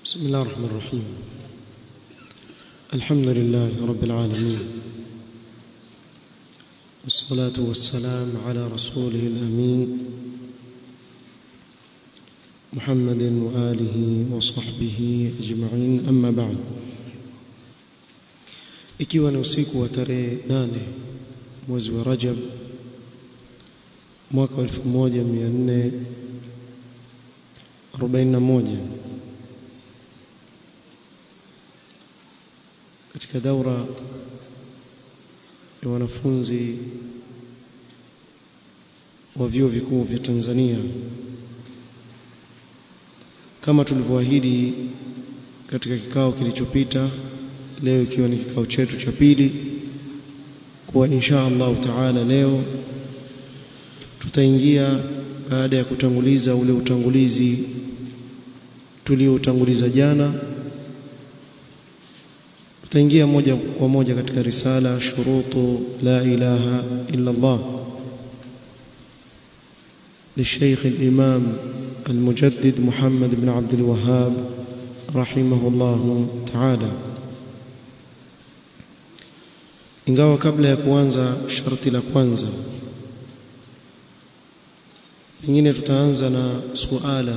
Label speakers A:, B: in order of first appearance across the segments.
A: بسم الله الرحمن الرحيم الحمد لله رب العالمين والصلاة والسلام على رسوله الأمين محمد وآله وصحبه أجمعين أما بعد ikiwa ni usiku wa tarehe nane mwezi wa Rajab mwaka wa 1441 katika daura ya wanafunzi wa vyuo vikuu vya Tanzania kama tulivyoahidi katika kikao kilichopita leo ikiwa ni kikao chetu cha pili kuwa insha Allah taala leo tutaingia baada ya kutanguliza ule utangulizi tulioutanguliza jana tutaingia moja kwa moja katika risala shurutu la ilaha illa Allah للشيخ الإمام المجدد محمد بن عبد الوهاب رحمه الله تعالى ingawa kabla ya kuanza sharti la kwanza pengine tutaanza na suala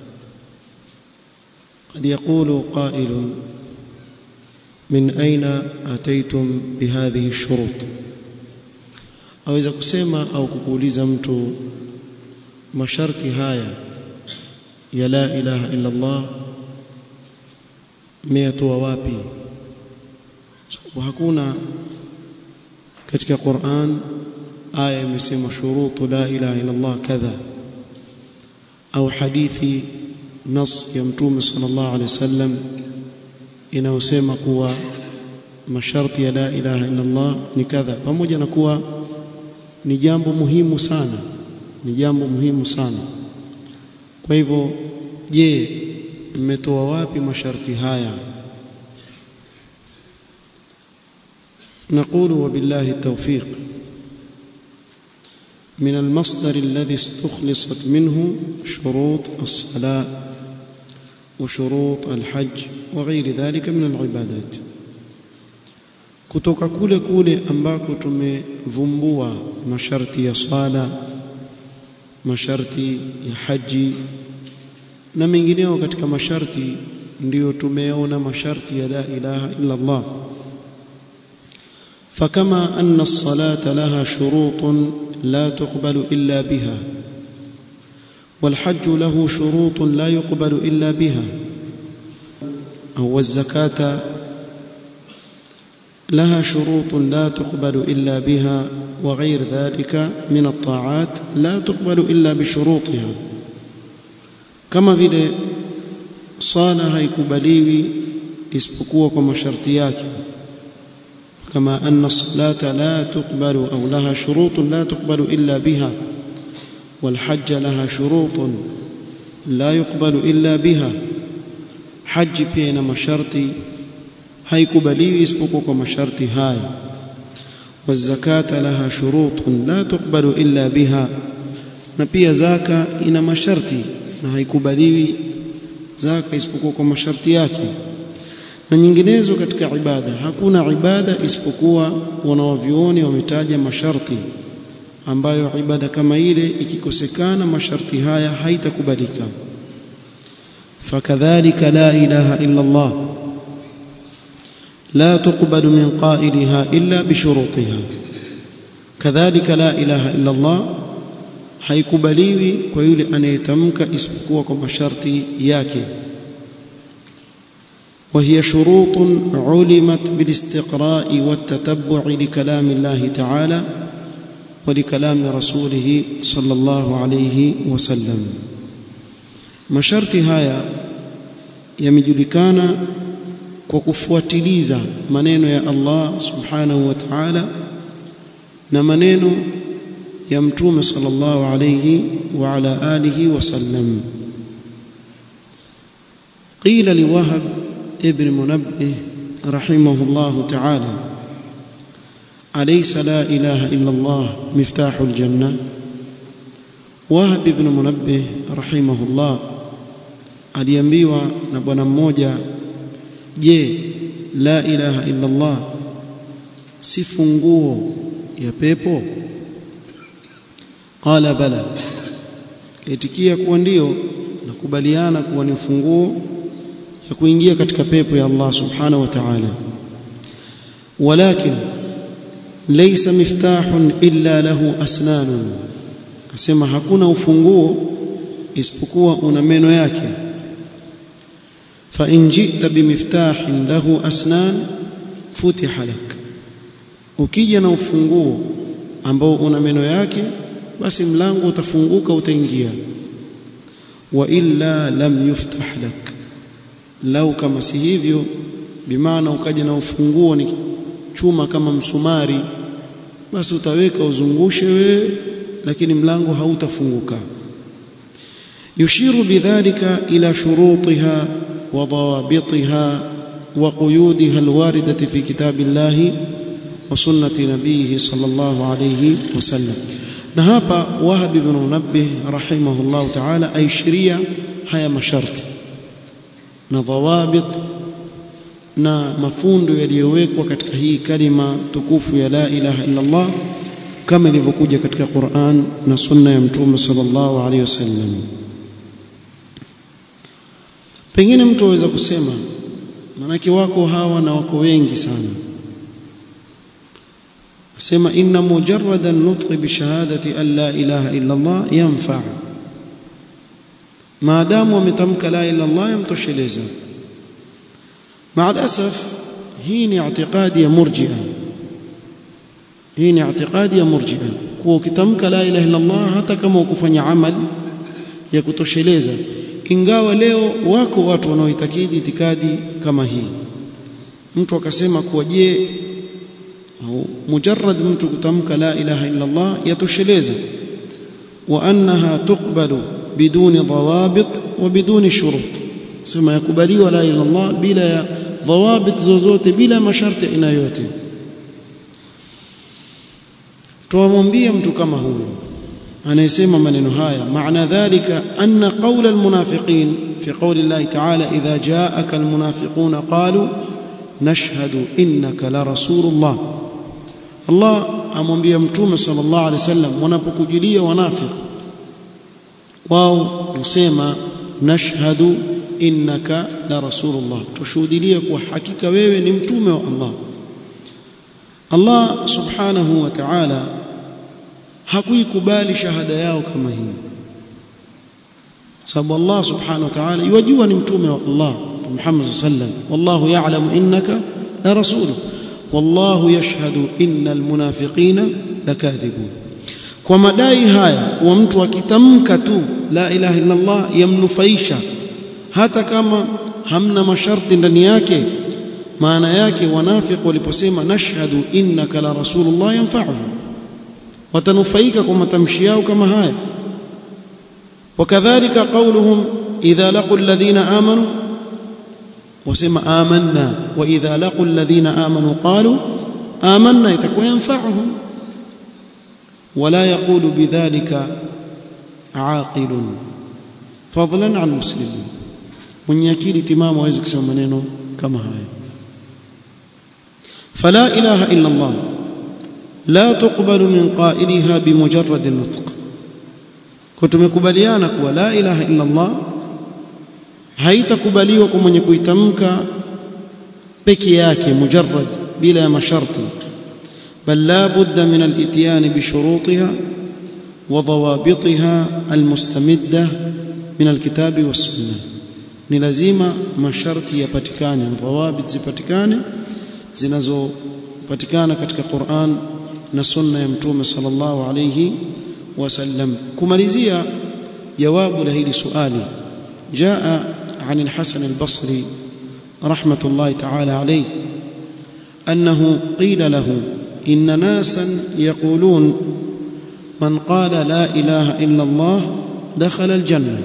A: قد يقول قائل من أين أتيتم بهذه الشروط aweza kusema au kukuuliza mtu masharti haya ya la ilaha illa Allah mmeyatoa wapi sababu hakuna katika Qur'an aya imesema shurutu la ilaha illa Allah kadha au hadithi nas ya mtume sallallahu alaihi wasallam inayosema kuwa masharti ya la ilaha illa Allah ni kadha pamoja na kuwa ni jambo muhimu sana ni jambo muhimu sana kwa hivyo je mmetoa wapi masharti haya نقول وبالله التوفيق من المصدر الذي استخلصت منه شروط الصلاة وشروط الحج وغير ذلك من العبادات kutoka kule kule ambako tumevumbua masharti ya swala masharti ya haji na mengineo katika masharti ndiyo tumeona masharti ya la ilaha illa Allah فكما أن الصلاة لها شروط لا تقبل إلا بها والحج له شروط لا يقبل إلا بها أو الزكاة لها شروط لا تقبل إلا بها وغير ذلك من الطاعات لا تقبل إلا بشروطها كما vile swala haikubaliwi isipokuwa kwa masharti yake كما أن الصلاة لا تقبل أو لها شروط لا تقبل إلا بها والحج لها شروط لا يقبل إلا بها حج بين مشرطي haikubaliwi isipokuwa kwa masharti haya wazakata laha shurutun la tuqbalu illa biha na pia zaka ina masharti na haikubaliwi zaka isipokuwa kwa masharti yake na nyinginezo katika ibada hakuna ibada isipokuwa wanawavyuoni wametaja masharti ambayo ibada kama ile ikikosekana masharti haya haitakubalika fakadhalika la ilaha illa Allah لا تقبل من قائلها إلا بشروطها كذلك لا إله إلا الله haikubaliwi kwa yule anayetamka isipokuwa kwa masharti yake وهي شروط علمت بالاستقراء والتتبع لكلام الله تعالى ولكلام رسوله صلى الله عليه وسلم masharti haya yamejulikana kwa kufuatiliza maneno ya Allah subhanahu wa ta'ala na maneno ya mtume sallallahu alayhi wa ala alihi wasallam qila liwahab ibn munabbih rahimahullah ta'ala alaysa la ilaha illa Allah miftahul janna wahab ibn munabbih rahimahullah aliambiwa na bwana mmoja je la ilaha illa Allah si funguo ya pepo qala bala itikia kuwa ndio nakubaliana kuwa ni funguo ya kuingia katika pepo ya Allah subhanahu wa ta'ala walakin laysa miftahun illa lahu asnanun kasema hakuna ufunguo isipokuwa una meno yake fa in jita bimiftahin lahu asnan futiha lak ukija na ufunguo ambao una meno yake basi mlango utafunguka utaingia wa illa lam yuftah lak lau kama si hivyo bimaana ukaja na ufunguo ni chuma kama msumari basi utaweka uzungushe wewe lakini mlango hautafunguka yushiru bidhalika ila shurutiha wa dawabitiha wa quyudiha alwaridati fi kitabillahi wa sunnati nabiyhi sallallahu alayhi wasallam na hapa Wahab ibn Munabbih rahimahullah ta'ala aishiria haya masharti na dhawabit na mafundo yaliyowekwa katika hii kalima tukufu ya la ilaha illa Allah kama ilivyokuja katika Qur'an na sunna ya mtume sallallahu alaihi wasallam pengine mtu aweza kusema manake wako hawa na wako wengi sana asema inna mujarrada an-nutq bi shahadati an la ilaha illa Allah yanfa maadamu wametamka la ilaha illa Allah yamtosheleza مع الاسف hii ni i'tiqadi ya murji'a hii ni i'tiqadi ya murji'a kuwa ukitamka la ilaha illa Allah hata kama ukufanya amal ya kutosheleza ingawa leo wako watu wanaoitakidi itikadi kama hii mtu akasema kuwa je au mujarrad mtu kutamka la ilaha illa Allah yatosheleza wa annaha tuqbalu biduni dhawabit wa biduni shurut sema yakubaliwa la ilaha illa Allah bila ya dhawabit zozote bila masharti aina yote tuwamwambia mtu kama huyo anayesema maneno haya maana dhalika anna qawla almunafiqin fi qawli Allah ta'ala idha ja'aka almunafiquna qalu nashhadu innaka la rasulullah Allah amwambia mtume sallallahu alaihi wasallam wanapokujilia wanafiq wao husema nashhadu innaka la rasulullah tushuhudilie kwa hakika wewe ni mtume wa Allah Allah subhanahu wa ta'ala hakuikubali shahada yao kama hii sababu Allah subhanahu wa ta'ala yajua ni mtume wa Allah Muhammad sallam wallahu ya'lamu innaka la rasuluhu wallahu yashhadu innal munafiqina lakadhibun kwa madai haya kuwa mtu akitamka tu la ilaha illa Allah yamnufaisha hata kama hamna masharti ndani yake maana yake wanafiq waliposema nashhadu innaka la rasulullah yanfa'uhu watanufaika kwa matamshi yao kama haya wakadhalika qauluhum idha laqul ladhina amanu wasema amanna wa idha laqul ladhina amanu qalu amanna itakuwa yanfa'uhum ولا يقول بذلك عاقل فضلا عن مسلم mwenye akili timamu hawezi kusema maneno kama haya fala ilaha illa Allah la tuqbalu min qailiha bimujarrad an-nutq kwa tumekubaliana kuwa la ilaha illa Allah haitakubaliwa kwa mwenye kuitamka peke yake mujarrad bila ya masharti بل لا بد من الاتيان بشروطها وضوابطها المستمده من الكتاب والسنه ni lazima masharti yapatikane dhawabit zipatikane zinazopatikana katika Qur'an na sunna ya mtume sallallahu alayhi wasallam kumalizia jawabu la hili swali jaa عن الحسن البصري رحمه الله تعالى عليه انه قيل له ان ناسا يقولون من قال لا اله الا الله دخل الجنه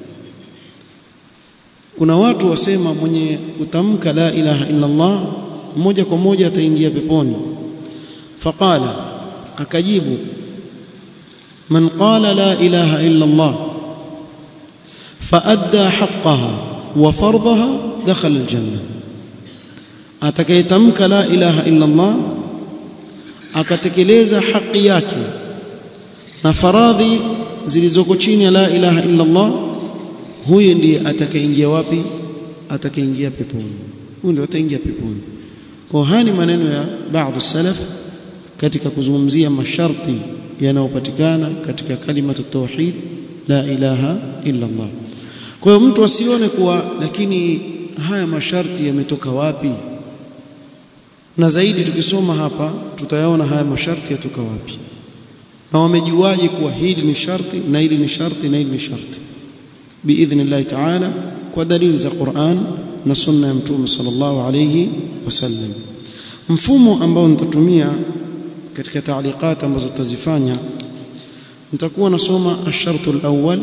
A: kuna watu wasema mwenye kutamka la ilaha illa Allah moja kwa moja ataingia peponi faqala akajibu man qala la ilaha illa Allah faadda haqqaha wa fardhaha dakhala aljanna atakayetamka la ilaha illa Allah akatekeleza haki yake na faradhi zilizoko chini ya la ilaha illa Allah huyu ndiye atakayeingia wapi atakayeingia peponi huyu ndiye ataingia peponi kwa haya ni maneno ya baadhi salaf katika kuzungumzia masharti yanayopatikana katika kalimatu tauhid la ilaha illa Allah kwa hiyo mtu asione kuwa lakini haya masharti yametoka wapi na zaidi tukisoma hapa tutayaona haya masharti yatoka wapi na wamejuaje kuwa hili ni sharti na hili ni sharti na hili ni sharti biidhnillah taala kwa dalili za Qur'an na sunna ya mtume sallallahu alayhi wasallam mfumo ambao nitatumia katika taaliqat ambazo tutazifanya nitakuwa nasoma ash-shartu al-awwal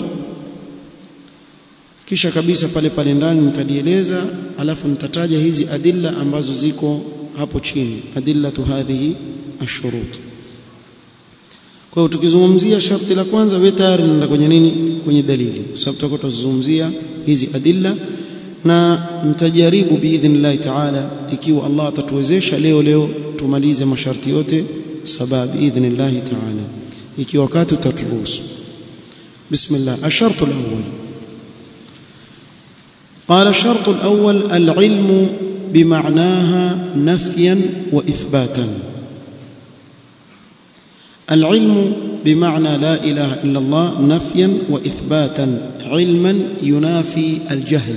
A: kisha kabisa pale pale ndani nitalieleza alafu nitataja hizi adilla ambazo ziko hapo chini adillatu hadhihi ashurut kwa hiyo tukizungumzia sharti la kwanza wewe tayari unaenda kwenye nini kwenye dalili kwa sababu tutakuwa tuzungumzia hizi adilla na nitajaribu biidhnillah taala ikiwa Allah atatuwezesha leo leo tumalize masharti yote saba biidhnillah taala ikiwa wakati utaturuhusu bismillah ashartu alawwal قال الشرط الأول العلم بمعناها نفيا وإثباتا العلم بمعنى لا إله إلا الله نفيا وإثباتا علما ينافي الجهل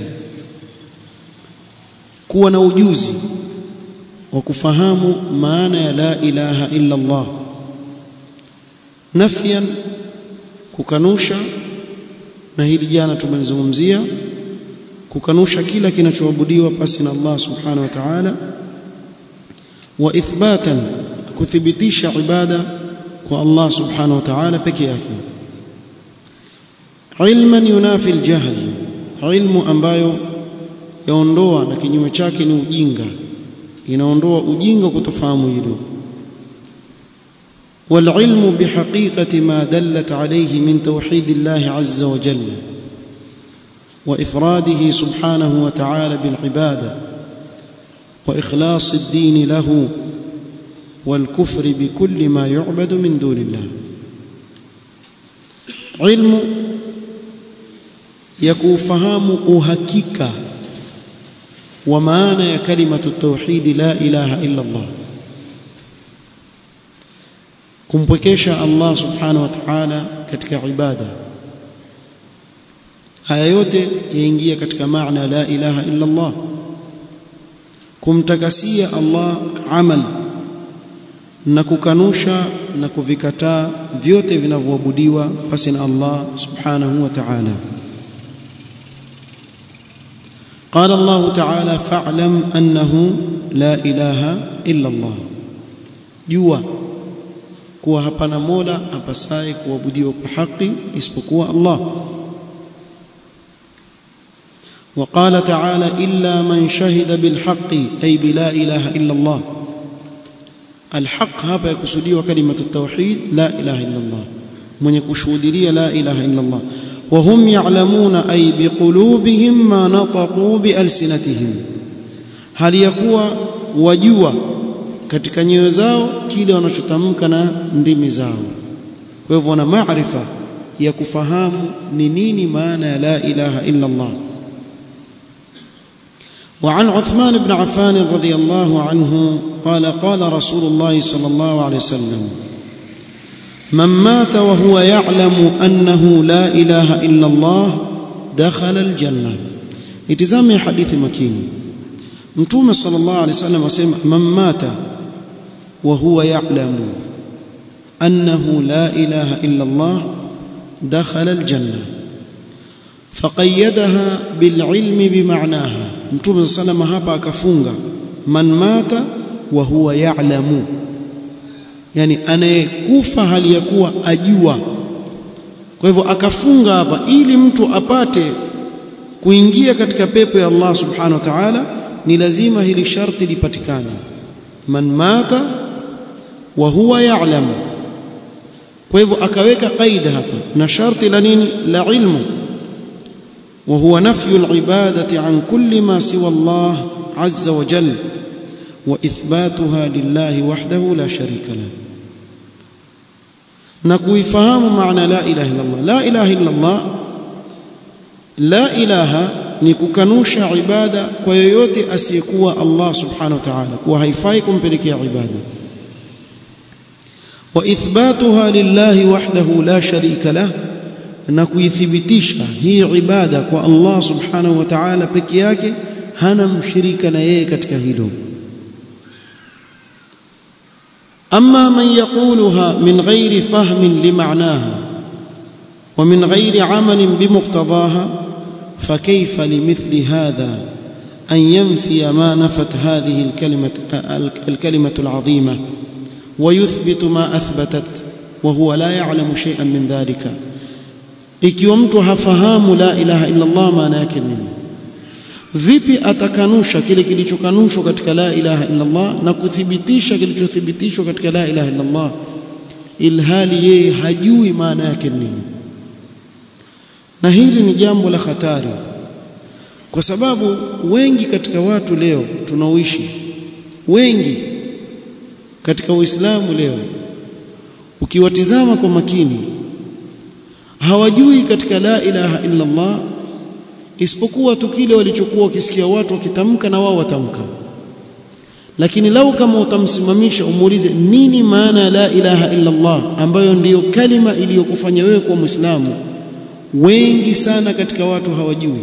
A: كون وجوزي وكفهام معنى لا إله إلا الله نفيا kukanusha na hili jana tumelizungumzia kukanusha kila kinachoabudiwa pasi na Allah subhanahu wa ta'ala wa ithbatan kuthibitisha ibada kwa Allah subhanahu wa ta'ala peke yake ilman yunafi aljahl ilmu ambayo yaondoa na kinyume chake ni ujinga inaondoa ujinga kutofahamu hilo والعلم بحقيقة ما دلت عليه من توحيد الله عز وجل وإفراده سبحانه وتعالى بالعبادة وإخلاص الدين له والكفر بكل ما يعبد من دون الله علم يكوفهام أهكيكا ومعنى كلمة التوحيد لا إله إلا الله kumpwekesha Allah subhanahu wa ta'ala katika ibada haya yote yaingia katika maana la ilaha illa Allah kumtakasia Allah amal na kukanusha na kuvikataa vyote vinavyoabudiwa pasi na Allah subhanahu wa ta'ala قال الله تعالى فاعلم أنه لا إله إلا الله جوا kuwa hapana mola apasaye kuabudiwa kwa haki isipokuwa Allah وقال تعالى إلا من شهد بالحق أي بلا إله إلا الله الحق هذا يقصدي وكلمة التوحيد لا إله إلا الله من يكشهد لي لا إله إلا الله وهم يعلمون أي بقلوبهم ما نطقوا بألسنتهم هل يكوى وجوى katika nyoyo zao kile wanachotamka na ndimi zao kwa hivyo wana maarifa ya kufahamu ni nini maana ya la ilaha illa Allah وعن عثمان بن عفان رضي الله عنه قال قال رسول الله صلى الله عليه وسلم من مات وهو يعلم أنه لا إله إلا الله دخل الجنة اتزامي حديث مكين متوم صلى الله عليه وسلم وسلم من مات وهو يعلم أنه لا إله إلا الله دخل الجنة فقيدها بالعلم بمعناها متوم صلى الله عليه وسلم hapa akafunga man mata wa huwa ya'lamu yani anayekufa hali ya kuwa ajua kwa hivyo akafunga hapa ili mtu apate kuingia katika pepo ya Allah subhanahu wa ta'ala ni lazima hili sharti lipatikane man mata wa huwa ya'lamu kwa hivyo akaweka kaida hapa na sharti la nini la ilmu وهو نفي العبادة عن كل ما سوى الله عز وجل وإثباتها لله وحده لا شريك له نكويفهم معنى لا إله إلا الله لا إله إلا الله لا إله ni kukanusha ibada kwa yoyote asiyekuwa Allah subhanahu wa ta'ala kuwa haifai kumpelekea ibada wa ithbatuha lillahi wahdahu la sharika lah na kuithibitisha hii ibada kwa Allah subhanahu wa ta'ala peke yake hana mshirika na yeye katika hilo أما من يقولها من غير فهم لمعناها ومن غير عمل بمقتضاها فكيف لمثل هذا أن ينفي ما نفت هذه الكلمة, الكلمة العظيمة ويثبت ما أثبتت وهو لا يعلم شيئا من ذلك ikiwa mtu hafahamu la ilaha illa Allah maana yake nini vipi atakanusha kile kilichokanushwa katika la ilaha illa Allah na kuthibitisha kilichothibitishwa katika la ilaha illa Allah ilhali yeye hajui maana yake nini na hili ni jambo la hatari kwa sababu wengi katika watu leo tunaoishi wengi katika Uislamu leo ukiwatizama kwa makini hawajui katika la ilaha illa Allah isipokuwa tu kile walichokuwa wakisikia watu wakitamka na wao watamka lakini lau kama utamsimamisha umuulize nini maana ya la ilaha illa Allah ambayo ndiyo kalima iliyokufanya wewe kuwa Muislamu wengi sana katika watu hawajui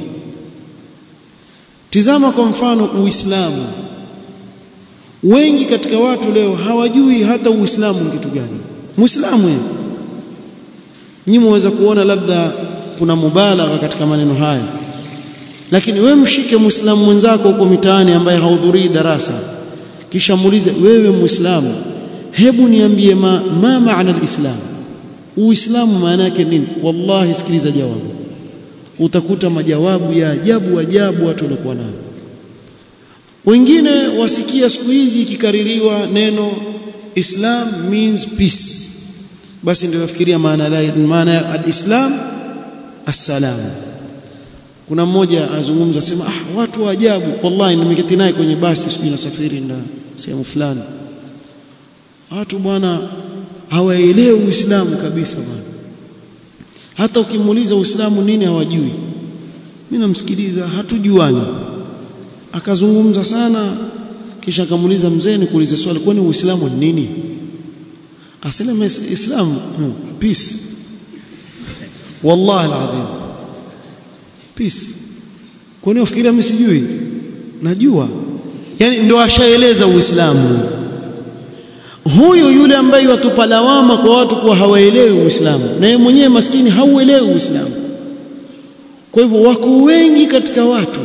A: tizama kwa mfano Uislamu wengi katika watu leo hawajui hata Uislamu ni kitu gani Muislamu yeye nyinyi mweza kuona labda kuna mubalagha katika maneno haya lakini wewe mshike muislamu mwenzako huko mitaani ambaye hahudhurii darasa kisha muulize wewe muislamu hebu niambie ma, ma maana alislam uislamu maana yake nini wallahi sikiliza jawabu utakuta majawabu ya ajabu ajabu watu walikuwa nayo wengine wasikia siku hizi ikikaririwa neno islam means peace basi ndio wafikiria maana maana ya alislam assalam kuna mmoja azungumza sema ah watu wa ajabu wallahi nimeketi naye kwenye basi sijui nasafiri na sehemu fulani watu bwana hawaelewi uislamu kabisa bwana hata ukimuuliza uislamu nini hawajui mimi namsikiliza hatujuani akazungumza sana kisha akamuuliza mzee nikuulize swali kwani uislamu ni nini asema islam hmm, peace wallahi alazim peace kwani ufikiria mimi sijui najua yani ndio ashaeleza uislamu huyo yule ambaye watupa lawama kwa watu kuwa hawaelewi uislamu na yeye mwenyewe maskini hauelewi uislamu kwa hivyo wako wengi katika watu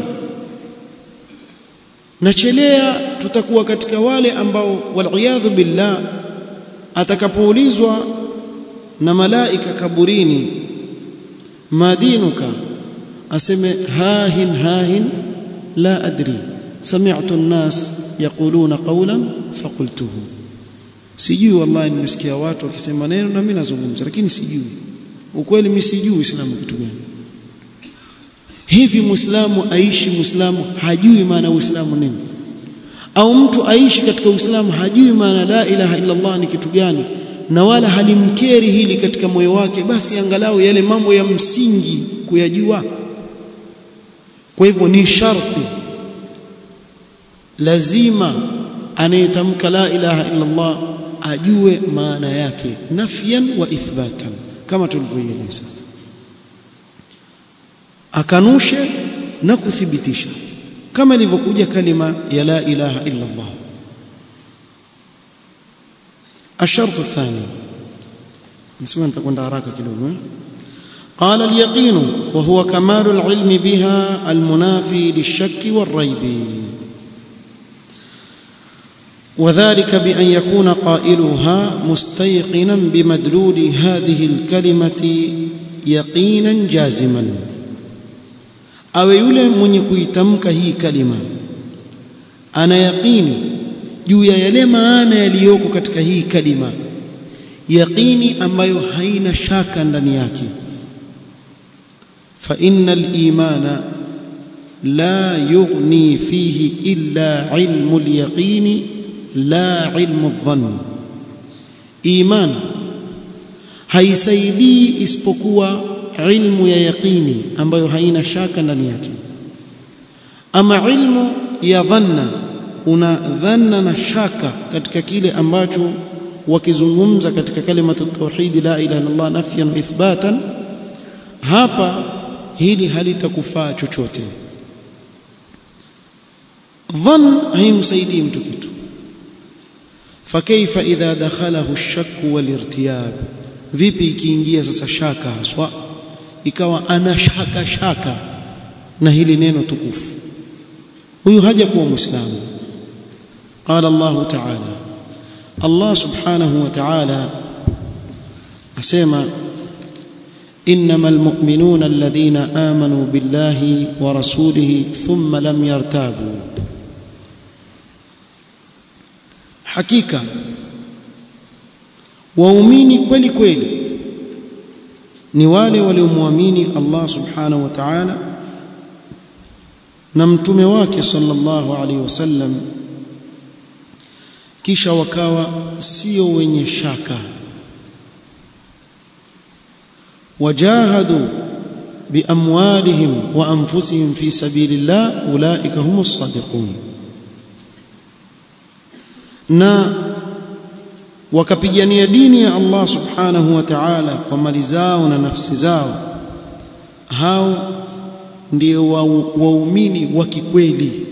A: nachelea tutakuwa katika wale ambao waliyadhu billah atakapoulizwa na malaika kaburini madinuka aseme hahin hahin la adri sami'tu an-nas yaquluna qawlan faqultuhu sijui wallahi nimesikia watu wakisema neno na mimi nazungumza lakini sijui ukweli mimi sijui uislamu kitu gani hivi muislamu aishi muislamu hajui maana uislamu nini au mtu aishi katika uislamu hajui maana la ilaha illa Allah ni kitu gani na wala halimkeri hili katika moyo wake basi angalau yale mambo ya msingi kuyajua kwa hivyo ni sharti lazima anayetamka la ilaha illa Allah ajue maana yake nafyan wa ithbatan kama tulivyoeleza akanushe na kuthibitisha kama ilivyokuja kalima ya la ilaha illa Allah الشرط الثاني نسمع نتكون داراك كده قال اليقين وهو كمال العلم بها المنافي للشك والريب وذلك بأن يكون قائلها مستيقنا بمدلول هذه الكلمة يقينا جازما awe yule mwenye kuitamka hii kalima ana yaqini juu ya yale maana yaliyoko katika hii kalima yaqini ambayo haina shaka ndani yake فإن الإيمان لا يغني فيه إلا علم اليقين لا علم الظن إيمان haisaidii isipokuwa ilmu ya yaqini ambayo haina shaka ndani yake ama ilmu ya dhanna una dhanna na shaka katika kile ambacho wakizungumza katika kalimatu tauhid la ilaha illallah nafyan wa ithbatan hapa hili halitakufaa chochote dhann haimsaidii mtu kitu fakaifa idha dakhalahu ash-shakku wal-irtiyab vipi ikiingia sasa shaka haswa ikawa ana shaka shaka na hili neno tukufu huyu haja kuwa muislamu qala Allah ta'ala Allah subhanahu wa ta'ala asema إنما المؤمنون الذين آمنوا بالله ورسوله ثم لم يرتابوا حقيقة waumini kweli kweli ni wale waliomwamini Allah subhanahu wa ta'ala na mtume wake sallallahu alaihi wasallam kisha wakawa sio wenye shaka wajahadu biamwalihim wa anfusihim fi sabilillah ulaika humus sadiqun na wakapigania dini ya Allah subhanahu wa ta'ala kwa mali zao na nafsi zao hao ndio waumini wa kikweli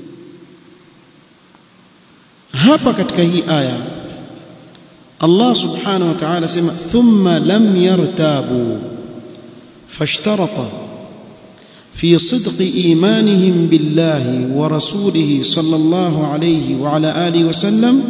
A: hapa katika hii aya Allah subhanahu wa ta'ala sema thumma lam yartabu fashtarata في صدق إيمانهم بالله ورسوله صلى الله عليه وعلى آله وسلم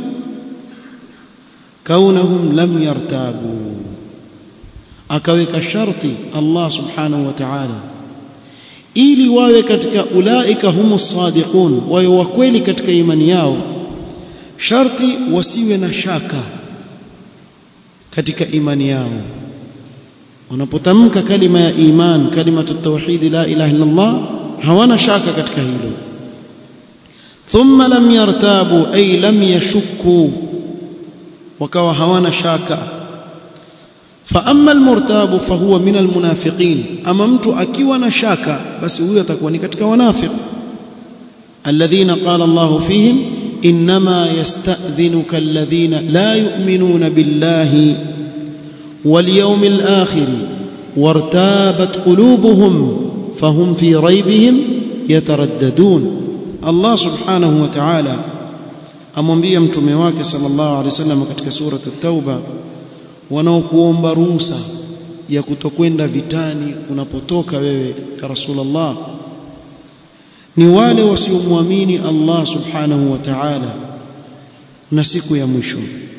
A: كونهم لم يرتابوا akaweka sharti Allah subhanahu wa ta'ala ili wawe katika ulaika humus sadiqun wawe wa kweli katika imani yao sharti wasiwe na shaka katika imani yao wanapotamka kalima ya iman kalimatu tauhid la ilaha illa Allah hawana shaka katika hilo thumma lam yartabu ay lam yashukku wakawa hawana shaka fa amma almurtabu fahuwa min almunafiqin ama mtu akiwa na shaka basi huyo atakuwa ni katika wanafiq alladhina qala Allahu fihim inma yasta'dhinuka alladhina la yu'minuna billahi wal yawmil akhir wartabat qulubuhum fahum fi raybihim yataraddadun Allah subhanahu wa ta'ala amwambia mtume wake sallallahu alaihi wasallam katika sura at-tauba wanaokuomba ruhusa ya kutokwenda vitani unapotoka wewe ya rasulullah ni wale wasiomwamini Allah subhanahu wa ta'ala na siku ya mwisho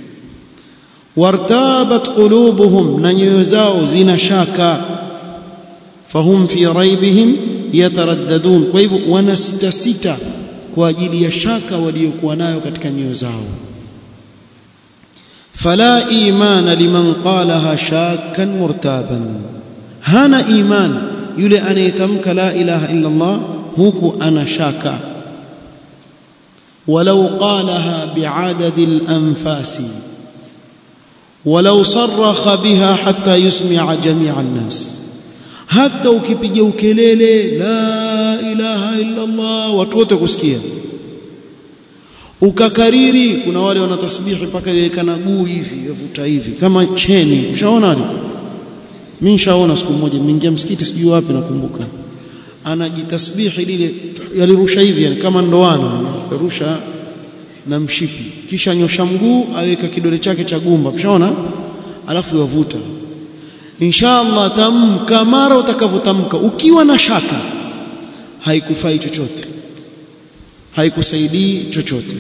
A: wartabat qulubuhum na nyoyo zao zina shaka fahum fi raibihim yataraddadun kwa hivyo wana sita sita kwa ajili ya shaka waliokuwa nayo katika nyoyo zao fala imana liman qalaha shakkan murtaban hana iman yule anayetamka la ilaha illa Allah huku ana shaka walau qalaha biadadi al-anfasi walau sarraha biha hatta yusmi'a jami'a an-nas hata ukipiga ukelele la ilaha illa Allah watu wote kusikia ukakariri kuna wale wana tasbihi mpaka yawekana guu hivi yavuta hivi kama cheni ushaona ali mimi nishaona siku moja nimeingia msikiti sijui wapi nakumbuka anajitasbihi lile yalirusha hivi yani kama ndoano yarusha na mshipi kisha nyosha mguu aweka kidole chake cha gumba ushaona alafu yavuta inshallah tamka mara utakavyotamka ukiwa na shaka haikufai chochote haikusaidii chochote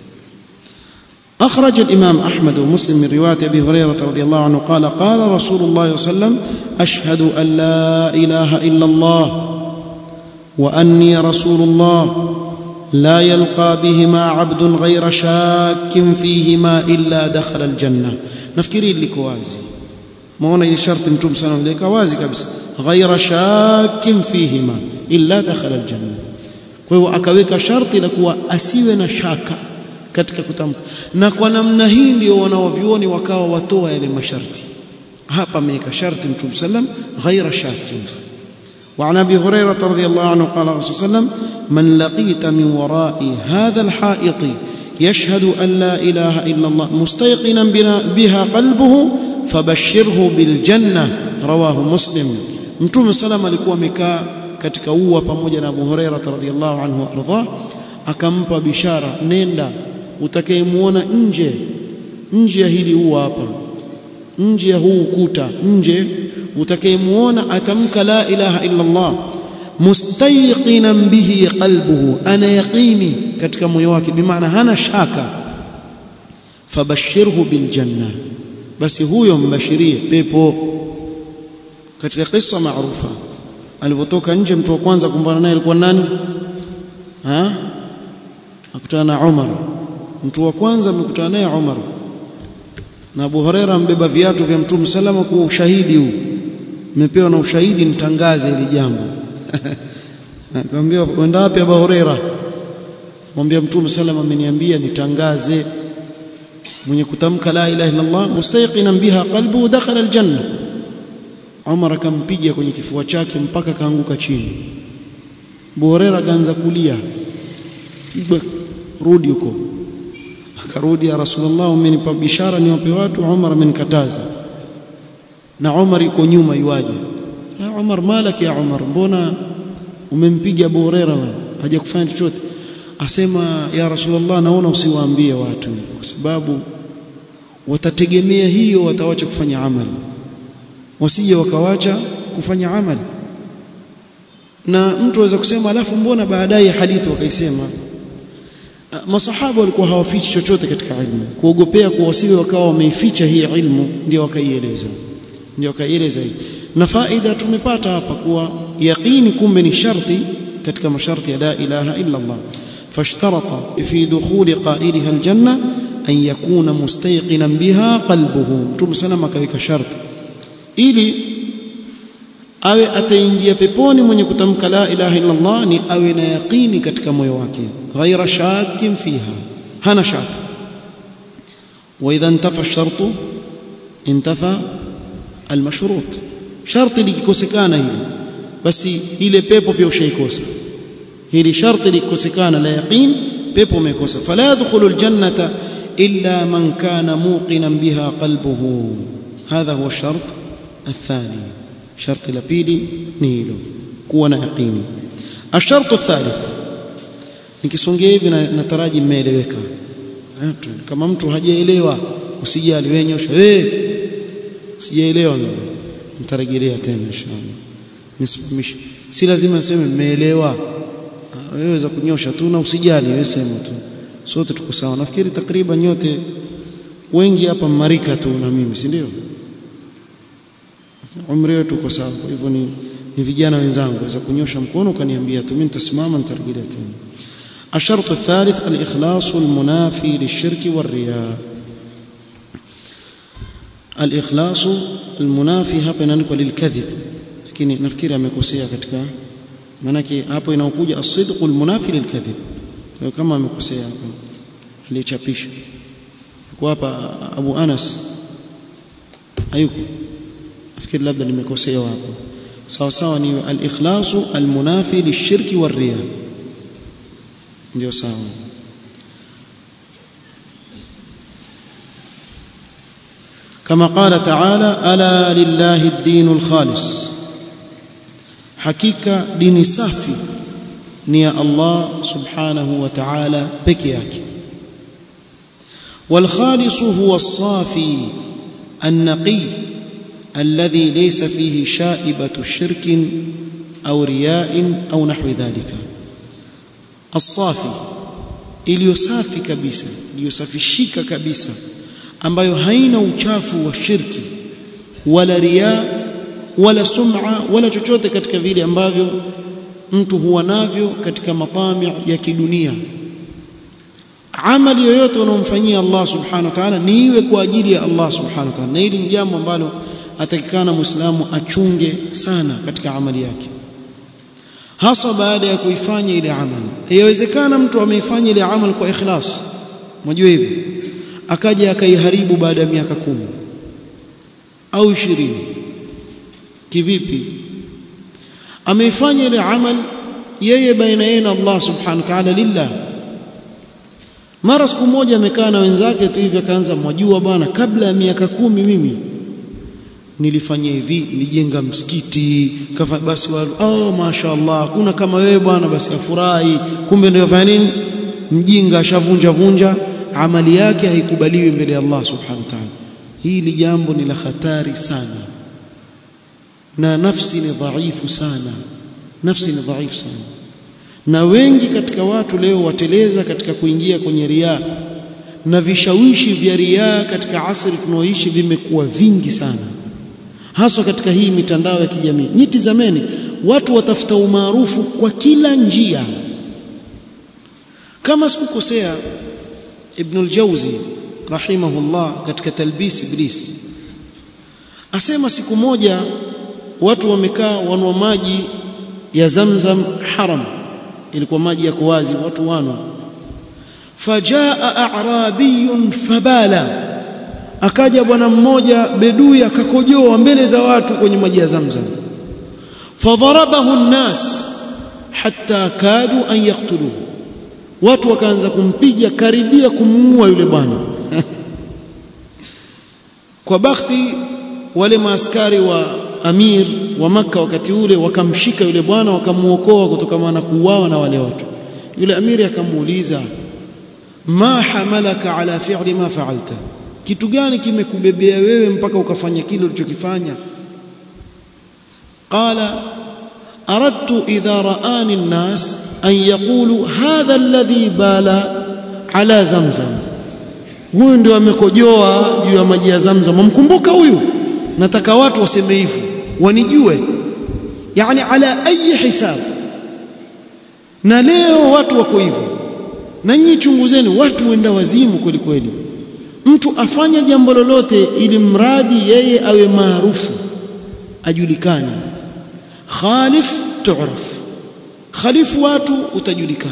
A: أخرج الإمام أحمد ومسلم من رواية أبي هريرة رضي الله عنه قال قال رسول الله صلى الله عليه وسلم أشهد أن لا إله إلا الله وأني رسول الله لا يلقى بهما عبد غير شاك فيهما إلا دخل الجنة نفكري لك وازي maona ile sharti mtume sana aliweka wazi kabisa ghaira shakkin fihima illa dakhala aljanna kwa hiyo akaweka sharti la kuwa asiwe na shaka katika kutamka na kwa namna hii ndio wanaovyuoni wakawa watoa yale masharti hapa ameweka sharti mtume sallam ghaira shakkin وعن ابي هريره رضي الله عنه قال الرسول صلى الله عليه وسلم من لقيت من وراء هذا الحائط يشهد ان لا اله الا الله مستيقنا بها قلبه فبشره بالجنه رواه مسلم mtume salam alikuwa amekaa katika ua pamoja na Abu Huraira radhiyallahu anhu arda akampa bishara nenda utakayemuona nje nje ya hili ua hapa nje ya huu ukuta nje utakayemuona atamka la ilaha illa Allah mustayqinan bihi qalbuhu ana yaqini katika moyo wake bimaana hana shaka fabashirhu biljanna basi huyo mbashirie pepo katika kisa maarufa alipotoka nje mtu wa kwanza kumbana naye alikuwa nani ha akutana na Umar mtu wa kwanza amekutana naye Umar na Abu Huraira ambeba viatu vya Mtume salama kwa ushahidi huu nimepewa na ushahidi nitangaze hili jambo akamwambia uenda wapi Abu Huraira mwambia Mtume salama ameniambia nitangaze mwenye kutamka la ilaha illa Allah mustayqinan biha qalbu dakhala aljanna Umar akampiga kwenye kifua chake mpaka kaanguka chini Abu Huraira akaanza kulia rudi huko akarudi ya Rasulullah umenipa bishara niwape watu Umar amenikataza na Umar yuko nyuma yuaje ya Umar malaki ya Umar mbona umempiga Abu Huraira hajakufanya chochote asema ya Rasulullah naona usiwaambie watu kwa sababu watategemea hiyo watawacha kufanya amali wasije wakawacha kufanya amali na mtu aweza kusema alafu mbona baadaye hadithi wakaisema masahaba walikuwa hawafichi chochote katika ilmu kuogopea kuwa wasiwe wakawa wameificha hii ilmu ndio wakaieleza ndio wakaieleza hii na faida tumepata hapa kuwa yaqini kumbe ni sharti katika masharti ya la ilaha illa Allah fashtarata fi dukhuli qailiha aljanna an yakuna mustayqinan biha qalbuhu mtume sana akaweka sharti ili awe ataingia peponi mwenye kutamka la ilaha illa Allah ni awe na yaqini katika moyo wake ghaira shakin fiha hana shaka wa idha intafa shartu intafa almashrut sharti likikosekana hili basi ile pepo pia ushaikosa hili sharti likikosekana la yaqin pepo umekosa fala yadkhulu aljannata illa man kana muqinan biha qalbuhu hadha huwa shart الثاني شرط الابيلي نيلو kuwa na yaqini الشرط الثالث nikisongea hivi nataraji mmeeleweka kama mtu hajaelewa usijali wewe nyosha eh sijaelewa mimi nitarejelea tena inshallah nisimamishe si lazima niseme mmeelewa wewe weza kunyosha tu na usijali wewe sema tu sote tuko sawa nafikiri takriban nyote wengi hapa marika tu na mimi si ndio umri wetu uko sawa kwa hivyo ni ni vijana wenzangu waweza kunyosha mkono ukaniambia tu mimi nitasimama nitarejelea tena الشرط الثالث الإخلاص المنافي للشرك والرياء الإخلاص المنافي hapa inaandikwa lilkadhib lakini nafikiri amekosea katika manake hapo inaokuja as-sidq al-munafi lilkadhib kwa kama amekosea hapo alichapisha kwa hapa Abu Anas hayuko nafikiri labda nimekosea hapo sawa sawa ni al-ikhlasu al-munafi lishirki war-riya ndio sawa كما قال تعالى الا لله الدين الخالص حقيقه دين safi ni ya Allah subhanahu wa ta'ala peke yake والخالص هو الصافي النقي الذي ليس فيه شائبة شرك أو رياء أو نحو ذلك الصافي iliyosafi kabisa iliyosafishika kabisa ambayo haina uchafu wa shirki wala riya wala sum'a wala chochote katika vile ambavyo mtu huwa navyo katika matami ya kidunia amali yoyote unaomfanyia Allah subhanahu wa ta'ala ni iwe kwa ajili ya Allah subhanahu wa ta'ala na hili ni jambo ambalo atakikana muislamu achunge sana katika amali yake hasa baada ya kuifanya ile amali yawezekana mtu ameifanya ile amali kwa ikhlas unajua hivi akaja akaiharibu baada ya miaka kumi au ishirini kivipi ameifanya ile amali yeye baina yeye na Allah subhanahu wa ta'ala lillah mara siku moja amekaa na wenzake tu hivi akaanza mwajua bwana kabla ya miaka kumi mimi nilifanya hivi nilijenga msikiti kafa basi wale oh mashaallah kuna kama wewe bwana basi afurahi kumbe ndio fanya nini mjinga ashavunja vunja amali yake haikubaliwi mbele ya Allah subhanahu wa ta'ala hili jambo ni la hatari sana na nafsi ni dhaifu sana nafsi ni dhaifu sana na wengi katika watu leo wateleza katika kuingia kwenye riaa na vishawishi vya riaa katika asri tunaoishi vimekuwa vingi sana haswa katika hii mitandao ya kijamii nyiti zameni watu watafuta umaarufu kwa kila njia kama sikukosea ibn al-Jawzi rahimahullah katika talbis iblis asema siku moja watu wamekaa wanwa maji ya Zamzam haram ilikuwa maji yako wazi watu wanwa fajaa a'rabiyun fabala akaja bwana mmoja bedui akakojoa mbele za watu kwenye maji ya Zamzam fadharabahu an-nas hatta kadu an yaqtuluhu watu wakaanza kumpiga karibia kumuua yule bwana kwa bakhti wale maaskari wa amir wa maka wakati ule wakamshika yule bwana wakamuokoa kutokana na kuuawa na wale watu yule amiri akamuuliza ma hamalaka ala fi'li ma fa'alta kitu gani kimekubebea wewe mpaka ukafanya kile ulichokifanya qala aradtu idha ra'ani an-nas an yaqulu hadha alladhi bala ala zamzam huyu ndio amekojoa juu ya maji ya zamzam mkumbuka huyu nataka watu waseme hivyo wanijue yani ala ayi hisab na leo watu wako hivyo na nyinyi chunguzeni watu wenda wazimu kweli kweli mtu afanya jambo lolote ili mradi yeye awe maarufu ajulikane khalif tu'raf khalifu watu utajulikana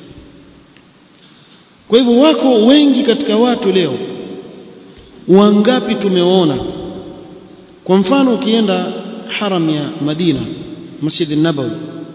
A: kwa hivyo wako wengi katika watu leo wangapi tumeona kwa mfano ukienda haram ya Madina Masjid an-Nabawi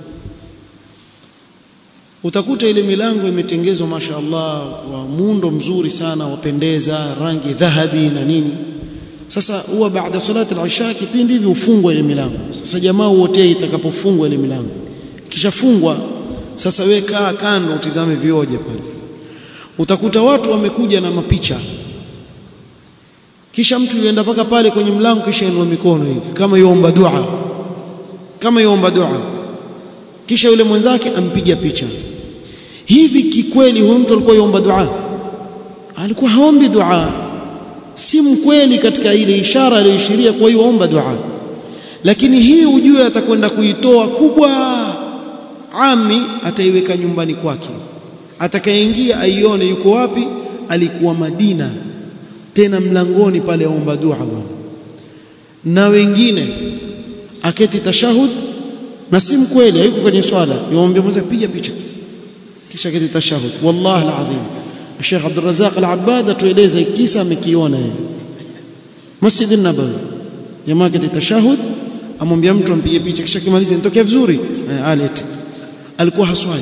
A: utakuta ile milango imetengezwa mashaallah kwa muundo mzuri sana wapendeza rangi dhahabi na nini sasa huwa baada salati al-isha kipindi hivi ufungwa ile milango sasa jamaa wote itakapofungwa ile milango kishafungwa sasa we kaa kando utizame vioje pale utakuta watu wamekuja na mapicha kisha mtu yuenda paka pale kwenye mlango kisha inua mikono hivi kama yuomba dua kama yuomba dua kisha yule mwenzake ampiga picha hivi kikweli huyo mtu alikuwa yuomba dua alikuwa haombi dua si mkweli katika ile ishara aliyoishiria kwa hiyo omba dua lakini hii ujue atakwenda kuitoa kubwa ami ataiweka nyumbani kwake atakayeingia aione yuko wapi alikuwa Madina tena mlangoni pale aomba dua bwana na wengine aketi tashahud na si mkweli hayuko kwenye swala yomwambia mmoja piga picha kisha aketi tashahud wallahi alazim Sheikh Abdul Razzaq Al-Abbad atueleza kisa amekiona yeye Masjid an-Nabawi jamaa aketi tashahud amwambia mtu ampige picha kisha kimaliza nitokea vizuri eh, alete alikuwa haswali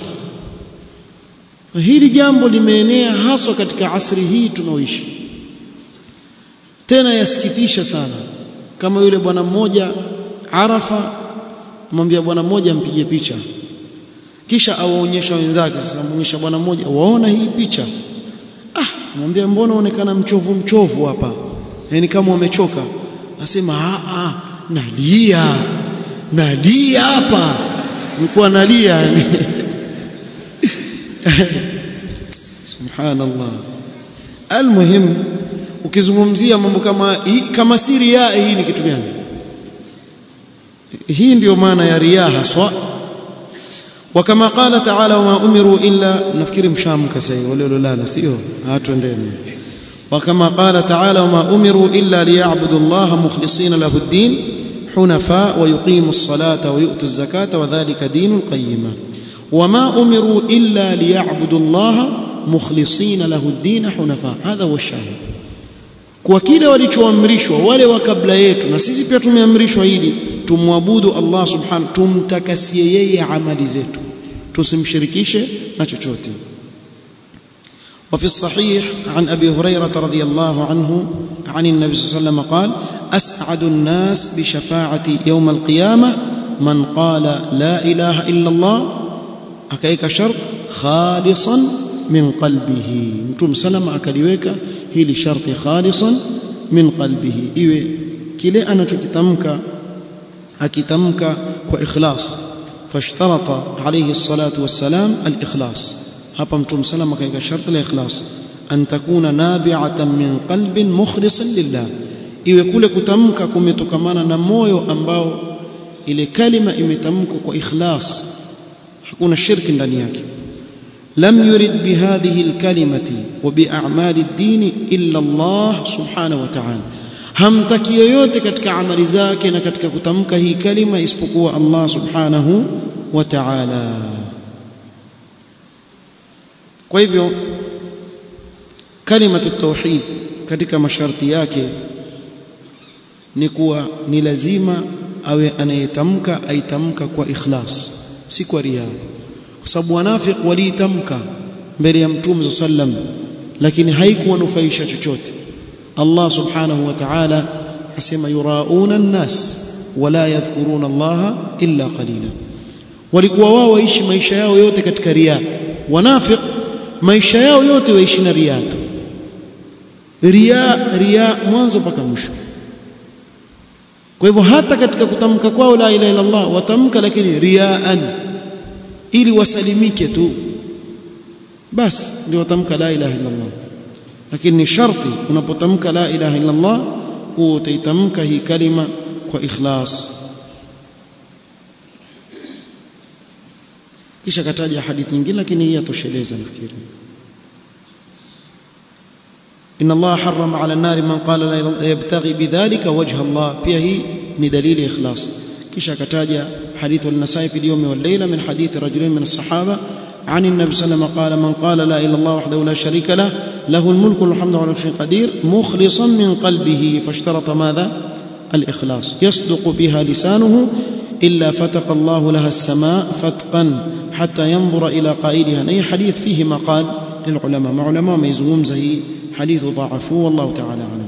A: hili jambo limeenea haswa katika asri hii tunaoishi tena yasikitisha sana kama yule bwana mmoja Arafa mwambia bwana mmoja ampige picha kisha awaonyesha wenzake sasa muonyesha bwana mmoja waona hii picha ah mwambia mbona unaonekana mchovu mchovu hapa yani kama umechoka asema a a nalia nalia hapa nilikuwa nalia yani subhanallah almuhim ukizungumzia mambo kama hii kama si riaa hii ni kitu gani hii ndiyo maana ya riaa haswa وكما قال تعالى وما امروا الا نفكر مشامك سي ولولala sio hatuendeni وكما قال تعالى وما أمروا إلا ليعبدوا الله مخلصين له الدين حنفاء ويقيموا الصلاة ويؤتوا الزكاة وذلك دين القيمة وما أمروا إلا ليعبدوا الله مخلصين له الدين حنفاء هذا هو الشاهد kwa kile walichoamrishwa wale wa kabla yetu na sisi pia tumeamrishwa hili tumwabudu Allah subhanahu tumtakasie yeye amali zetu tusimshirikishe na chochote وفي الصحيح عن ابي هريره رضي الله عنه عن النبي صلى الله عليه وسلم قال اسعد الناس بشفاعتي يوم القيامه من قال لا اله الا الله akaika shart khalisan min qalbihi mtume salama akaliweka hili sharti khalisan min qalbihi iwe kile anachokitamka akitamka kwa ikhlas fashtarata alayhi salatu wassalam al-ikhlas hapa mtume salama akaika sharti la ikhlas an takuna nabi'atan min qalbin mukhlisan lillah iwe kule kutamka kumetokamana na moyo ambao ile kalima imetamkwa kwa ikhlas hakuna shirki ndani yake lam yurid bihadhihi alkalimati wa bi'a'mali ad-din illa Allah subhanahu wa ta'ala hamtaki yoyote katika amali zake na katika kutamka hii kalima isipokuwa Allah subhanahu wa ta'ala kwa hivyo kalimatu tauhid katika masharti yake ni kuwa ni lazima awe anayetamka aitamka kwa ikhlas si kwa riya kwa sababu wanafiq waliitamka mbele ya mtume sallam lakini haikuwanufaisha chochote Allah subhanahu wa ta'ala asema yurauna an-nas wala yadhkuruna Allah illa qalila walikuwa wao waishi maisha yao yote katika riya wanafiq maisha yao yote waishi na riya tu riya riya mwanzo mpaka mwisho kwa hivyo hata katika kutamka kwao la ilaha illa Allah watamka lakini riaan ili wasalimike tu basi ndio watamka la ilaha illa Allah lakini ni sharti unapotamka la ilaha illa Allah huo utaitamka hii kalima kwa ikhlas kisha kataja hadithi nyingine lakini hii yatosheleza nafikiri إن الله حرم على النار من قال لا يبتغي بذلك وجه الله pia hii ni dalili ikhlas kisha kataja حديث النسائي في اليوم والليلة من حديث رجلين من الصحابة عن النبي صلى الله عليه وسلم قال من قال لا إله إلا الله وحده لا شريك له له الملك والحمد على كل شيء قدير مخلصا من قلبه فاشترط ماذا الإخلاص يصدق بها لسانه إلا فتق الله لها السماء فتقا حتى ينظر إلى قائلها أي حديث فيه مقال للعلماء مع علماء ما يزوم زي حديث ضعفوه والله تعالى أعلم